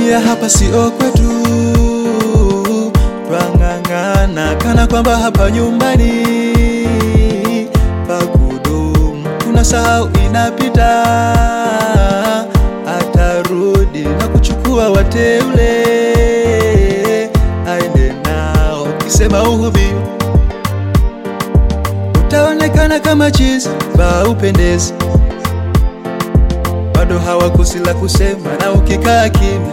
Dunia hapa sio kwetu, twang'ang'ana kana kwamba hapa nyumbani pa kudumu. Tunasahau inapita, atarudi na kuchukua wateule, aende nao. Ukisema uhubi utaonekana kama chizi ba upendezi bado hawakosi la kusema, na ukikaa kimya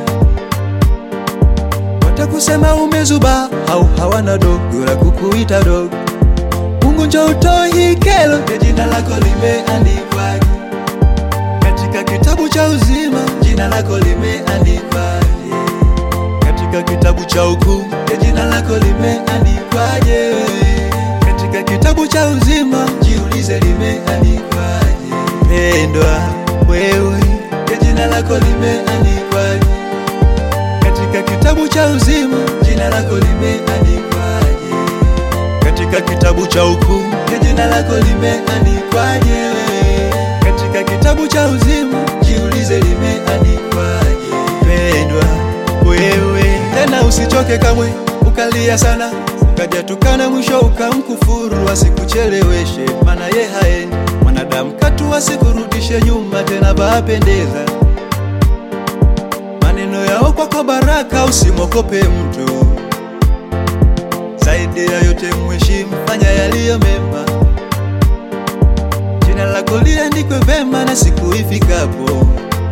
watakusema umezuba, au hawana dogo la kukuita dogo. Mungu njo utoe hii kelo, ya jina lako limeandikwaje katika kitabu cha uzima? Jina lako limeandikwaje katika kitabu cha hukumu? Ya jina lako limeandikwaje katika kitabu cha uzima? Jiulize, limeandikwaje pendwa wewe, ya jina lako limeandikwaje katika kitabu cha uzima? Jina lako limeandikwaje katika kitabu cha hukumu? Ya jina lako limeandikwaje katika kitabu cha uzima? Jiulize, limeandikwaje pendwa wewe. Tena usichoke kamwe ukalia sana ukajatukana, mwisho ukamkufuru, asikucheleweshe maana ye haendi mwanadamu katu, asikurudishe nyuma tena, bapendeza maneno yao kwako baraka, usimwokope mtu zaidi ya yote mheshimu, fanya yaliyo mema, jina lako liandikwe vema, na siku ifikapo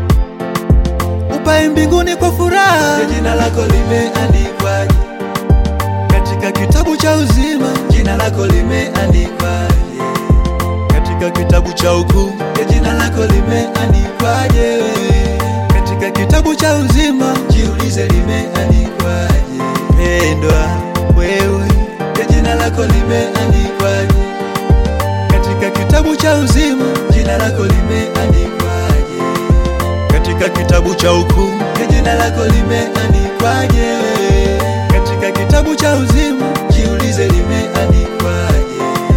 upae mbinguni kwa furaha. Ya jina lako limeandikwaje katika kitabu cha uzima? Jina lako limeandikwaje katika kitabu cha hukumu? Ya jina lako limeandikwaje katika kitabu cha uzima? Jiulize, limeandikwaje pendwa wewe? Ya jina lako limeandikwaje katika kitabu cha uzima? Jina lako limeandikwaje katika kitabu cha hukumu? Ya jina lako limeandikwaje katika kitabu cha uzima? Jiulize, limeandikwaje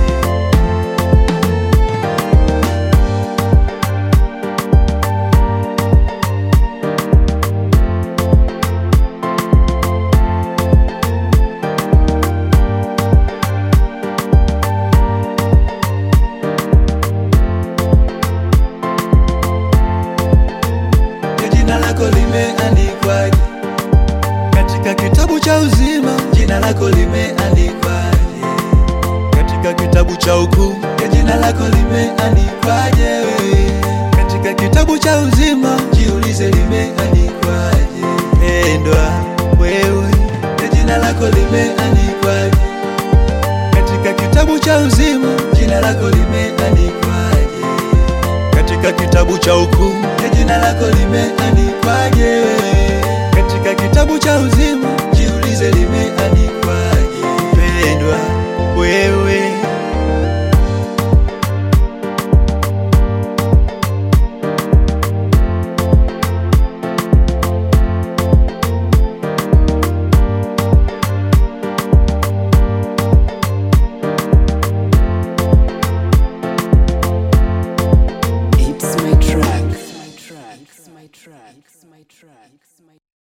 Ya jina lako limeandikwaje katika kitabu cha uzima? Jina lako limeandikwaje katika kitabu cha hukumu? Ya jina lako limeandikwaje katika kitabu cha uzima? Jiulize, limeandikwaje pendwa wewe? Ya jina lako limeandikwaje katika kitabu cha uzima? Jina lako limeandikwaje katika kitabu cha hukumu? Ya jina lako limeandikwaje katika kitabu cha uzima? Jiulize, limeandikwaje pendwa wewe? It's my track. It's my track. It's my track. It's my track.